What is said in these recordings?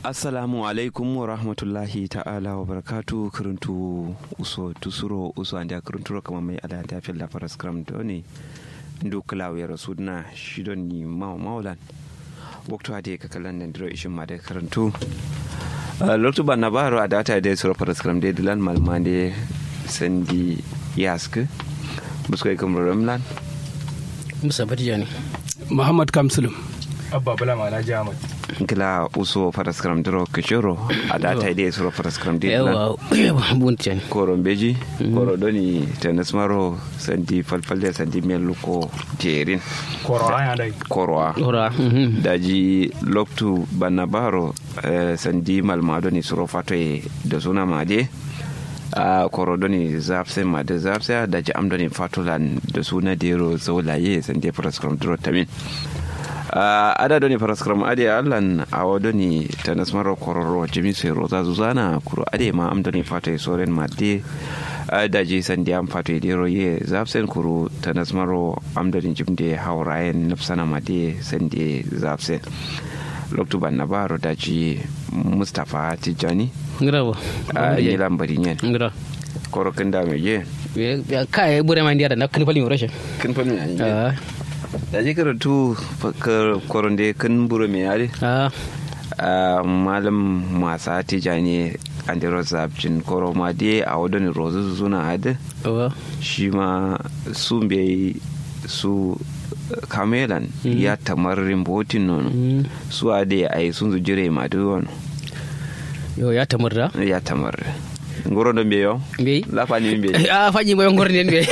assalamu alaikum wa rahmatullahi ta'ala wa barakatu kiruntu uso tusuro uso andi kiruntu kama mai ala ta fi la faras kram doni ndu klaw ya rasudna shidon ni maw mawlan waktu hade ka kalan nan diro ishin ma da kiruntu loktu ban nabaro a data da suro faras kram de dilan malmande sandi yask busko kam ramlan musa batijani muhammad kamsulum abba bala ma alhaji ahmad kila uso faras kram diro kishoro a data da suro faras kram de dilan yawa yawa buntiyani koron beji koro doni tenis maro sandi falfalde sandi meluko jerin koro aya dai korwa ora mhm. daji loktu banna baro eh, sandi malma doni suro fato e da suna made a koro doni zafse ma da zafse daji am doni fatolan da suna dero zaulaye sandi praskram dro tamin Uh, ada doni paraskram ade allan awa doni tanas maro kororo jimi sai roza zuzana kuro ade ma am doni fata soren madde uh, daji sandi am fata dero ye zafsen kuro tanas maro am doni jimde hawrayen nafsana madde sandi zafsen loktu banna baro daji mustapha tijani ngira bo uh, yi lambari nyen ngira koro kinda me je ya kai bure man dia da na kan falin rashin kin fa me anje ah daji karatu koronde kin buro me yare ah Uh, malam masa tijani andiro zabjin koro ma de a wadani rozu suna hada wa shi ma su bai su kamelan ya tamarin botin nono Mm. su a de a yi sun zu jire ma duk wani yo ya tamurra ya tamar ngoro don bai yau be lafa ne bai ah faji bayan gorne be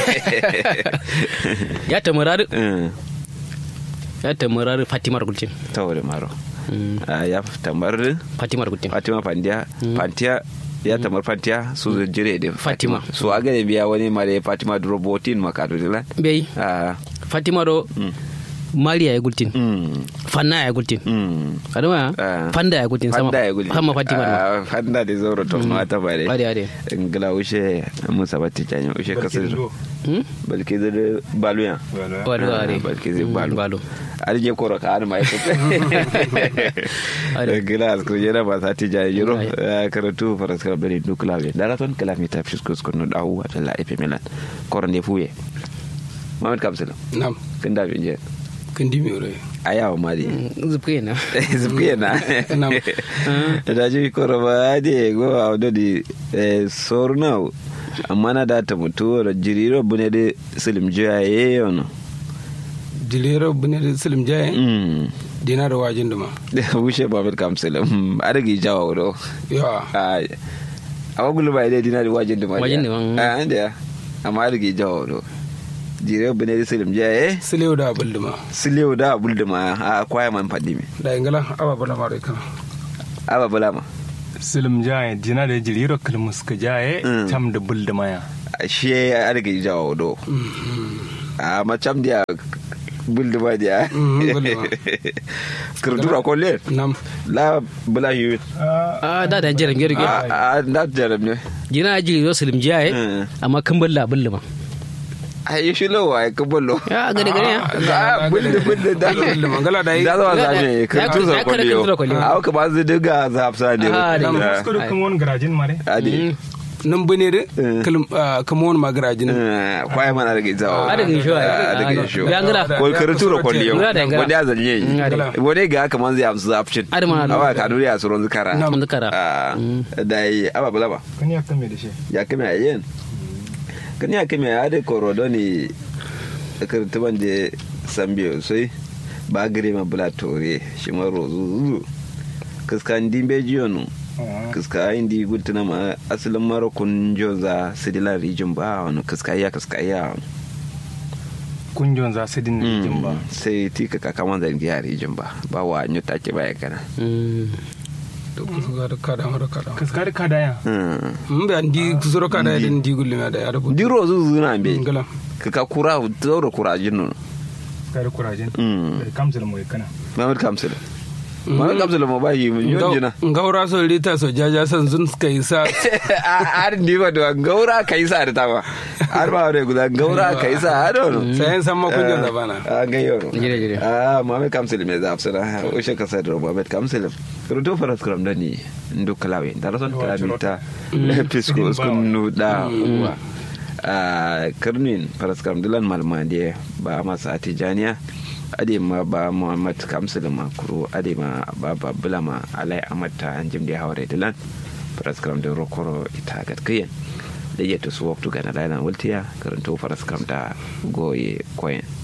ya tamurra ya tamurra fatima gulcin ta wuri maro Mm, Uh, ya tamar fatima gulcin fatima fandiya fantiya ya tamar fantiya su zu jire da Fatima. su a gane biya wani ma da fatima duro botin makadu dila be Ah, fatima do mariya ya gulcin mm. fanna ya gulcin Mm. adama Ah. fanda ya gulcin sama Fanda ya guli. sama fatima do Ah, Fanda da zauro to ma ta bare. ade ade Ngila ushe Musa batti janyo ushe kasir. hmm Balki da baluya. wado ade Balki zai Mm, balu. balo Arje koro ka an mai kuta. Ade. Ngila asko jera ba sati janyo jiro. Ai. Ah, Karatu faras kala bari nukla be. Daraton kala mi tafis kus kono dawu atala epe milan. Koro ne fuye. Muhammad Kamsila. nam Kinda be je. kandi mi ore Ayawa mali. zuke na Zubkiye na. Nam. da ji koro ba de go a do di sorna amma na da ta mutu da jiriro bune de silim jiya ye yono dilero bune da silim jaye mm dina da wajin duma da wushe babir kam silim adagi jawa do yawa a awa gulu ba ide dina da wajin duma Wajin duma, mm. a anda ya amma adagi jawa do jiriro bune de silim jiya ye silew da abul duma silew da bulduma a kwaya man fadi mi da ingala aba bala mare kana aba bula ma silim jaye dina da jiriro kalmus ka jaye Mm. tam da bulda maya shi adagi jawa do a macam dia bulduma dia Mhm, bulduma. kurdura ko le nam la bula yu ah da da jiran gero ge a a da jaram ne jina ji yo silim jaye Mm. amma kan balla bulluma a yi shi lo wa ka bollo ya gade gade ya a bulde bulde da bulduma ngala da yi da zuwa Da- zame da- kurtu ya- sa ya kare kwalliyo kurtu da kwalliyo. a ka ba su diga zafsa ne Ah, da- Nam. Da. kuskure kan wani garajin mare adi nan bune da Eh. kalim kamon magarajin Eh, kwaya mana daga zawa Ah, daga isho, ah. Ah, daga Ah, isho ya ngala. ko kurtu da kwalliyo Ngala da ngala. wani ya zanye Mm, ngala. wani ga haka man zai amsu zafcin Ada mana da. awa ka duri a suron zukara Nam. Zukara. Ah, da yi aba bula ba kan ya kame da shi ya kame a yin kan ya kame a da korodo ne kirtiban da sambiyo sai ba gare ma bula tore shi ma rozu zuzu kiskan dimbe jiyonu kiska indi gultuna ma asalin mara kun joza sidila rijin ba wani kiska iya kiska iya wani kunjon za su dinna jin ba sai tika kakaman zangi a rijin ba ba wa nyuta ke baya kana to kusa da kada mara kada kaskar ka daya mun ba ndi kusuro kada da ndi gullima da ya rubu di rozu zuzu na be ngala kaka kura zaura kura jinnu kaskar kurajin Mm. da kamsul mai kana mamad kamsil ma kapsul ma ba yi mun yon jina ngaura so rita so jaja san zun suka yi sa ar ni ba do gaura kai sa da tawa ar ba re guda gaura kai sa ado no sayan san makunjo da bana a ga yoro Jire, jire. ah Muhammad Kamsil me za afsara o she ka sa da Muhammad Kamsil ruto faras kram da ni ndu kalawe da rason ta mita pisko skun nu da uwa a karnin faras kram dilan malmande ba masa tijaniya ade ma ba Muhammad Kamsil ma kuro ade ma ba ba bulama alai amata anjim da hawre dilan faras kram da rokoro ita gatkiyen da yadda su waktu gana lana wultiya karanto faras kram da goye koyen